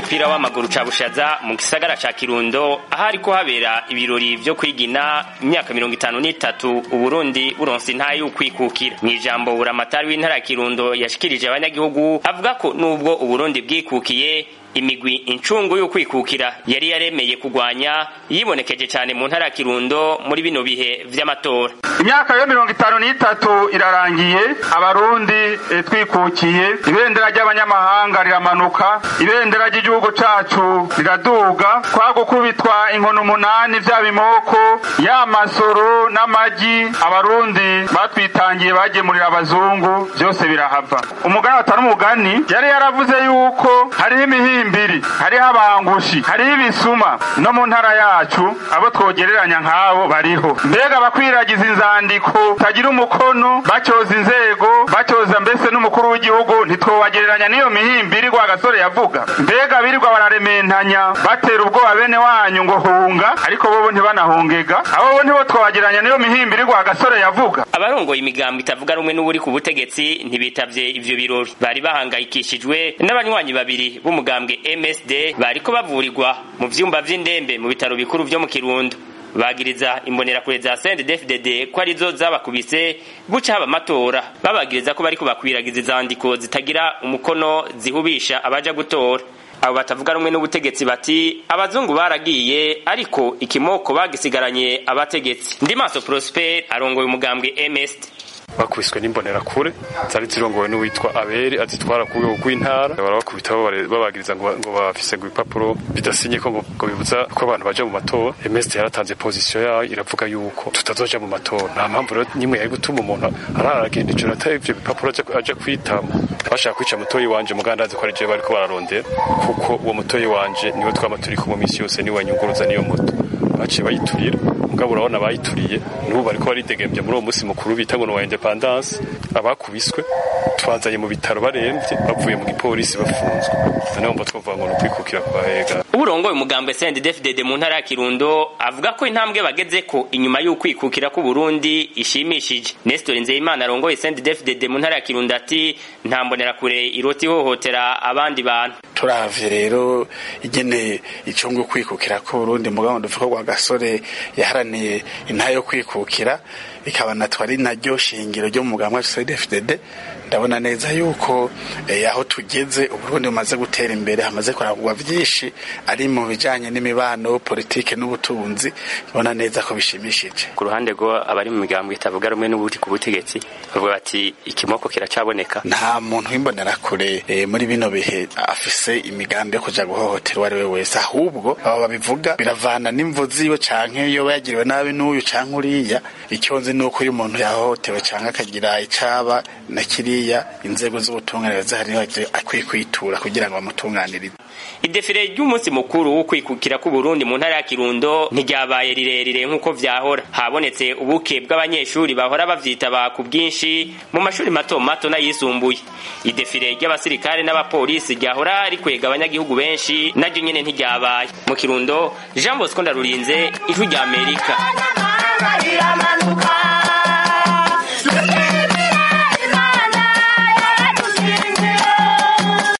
c'umupira w'amaguru ca bushaza mu gisagara ca kirundo ahari ko habera ibirori vyo kwigina imyaka mirongo itanu n'itatu uburundi buronse intahe y'ukwikukira mw'ijambo buramatari w'intara ya kirundo yashikirije abanyagihugu avuga ko nubwo uburundi bwikukiye imigwi incungu y'ukwikukira yari yaremeye kugwanya yibonekeje cyane mu ntara ya kirundo muri bino bihe vy'amatora imyaka yo mirongo itanu n'itatu irarangiye abarundi e, twikukiye ibendera ry'abanyamahanga riramanuka ibendera ry'igihugu cacu riraduga twagukubitwa inkono umunani vya bimoko ya masoro n'amagi abarundi batwitangiye bagemurira abazungu vyose birahava umugani atari umugani yari yaravuze yuko hariho imihi mbiri hariho abangushi hariho ibisuma no mu ntara yacu abo twogereranya nk'abo bariho mbega bakwiragiza inzandiko tagira umukono bacyoza inzego bacyoza mbese n'umukuru w'igihugu ntitwobagereranya n'iyo mihimbiri rwa gasore yavuga mbega birirwa bararementanya batera ubwoba bene wanyu ngo hunga ariko bobo ntibanahungega abo bo ntibo twobagereranya n'iyo mihimbiri rwa gasore yavuga abarongoye imigambo itavuga rumwe n'uburi ku butegetsi ntibitavye ivyo birori bari bahangayikishijwe n'abanywanyi babiri b'umugambwe MSD bariko bavurirwa mu vyumba vy'indembe mu bitaro bikuru vyo mu Kirundo bagiriza imbonerakure za CNDD-FDD ko arizo zabakubise buca haba amatora babagiriza ko bariko bakwiragiza izandiko zitagira umukono zihubisha abaja gutora abo batavuga rumwe n'ubutegetsi bati abazungu baragiye ariko ikimoko bagisigaranye abategetsi ndi maso Prosper arongoye umugambwe MSD bakubiswe n'imbonerakure zari zirongowe n'uwitwa aberi azitwara ku rwego rw'intara barabakubita babagiriza ngo ngo bafise ngo ibipapuro bidasinye ko ngo bibuza ko abantu baja mu matora emesite yaratanze pozisiyo yayo iravuga yuko tutazoja mu matora nta mpamvu rero nimwe yari gutuma umuntu araragenda ijoro atari ivyo bipapuro aja kwitama bashaka kwica mutoyi wanje mugandazi ko ari jewe bariko bararondera kuko uwo mutoyi wanje niwe twama turi kumwe misi yose niwe wanyunguruza niyo moto baciye bayiturira mugabo urabona bayituriye n'ubu bariko baridegembya muri uwo musi mukuru bita ngo wa independance abakubiswe twazanye mu bitaro baremvye bavuye mu gipolisi bafunzwe noneho mba twovuga ngo ni ukwikukira kwa hega uburongoye umugambwe CNDD-FDD mu ntara ya Kirundo avuga ko intambwe bageze ko inyuma y'ukwikukira ku Burundi ishimishije Nestor Nzeyimana arongoye CNDD-FDD mu ntara ya Kirundo ati nta mbonerakure iroti ihohotera abandi bantu turavye rero igene ico ngo kwikukira ku Burundi mugabo duvuga kwa gasore yaharaniye intayo yo kwikukira ikaba natwe ari naryo shingiro ryo mu mugambwe wa CNDD-FDD ndabona neza yuko eh, aho tugeze uburundi bumaze gutera imbere hamaze kuragurwa vyinshi ari mu bijanye n'imibano politike n'ubutunzi ndabona neza ko bishimishije ku ruhande rwo abari mu migambo itavuga rumwe n'ubuti ku butegetsi bavuga bati ikimoko kiracaboneka nta muntu w'imbonerakure eh, muri bino bihe afise imigambi yo kuja guhohotera uwo ari we wese ahubwo aba babivuga biravana n'imvo ziwe canke yoba yagiriwe nabi n'uyu canke uriya icyo nzi nuko uyu muntu yahohotewe canke akagira icaba na kiriya inzego z'ubutungane zahari akwiye kwitura kugira ngo bamutunganirize idefire ry'umunsi mukuru wo kwikukira ku Burundi mu ntara ya Kirundo ntiryabaye rirerire nk'uko vyahora habonetse ubuke bw'abanyeshuri bahora bavyitaba ku bwinshi mu mashuri mato mato n'ayisumbuye idefire ry'abasirikare n'abapolisi ryahora rikwega abanyagihugu benshi naryo nyene ntiryabaye mu Kirundo Jean Bosco Ndarurinze ijwi rya Amerika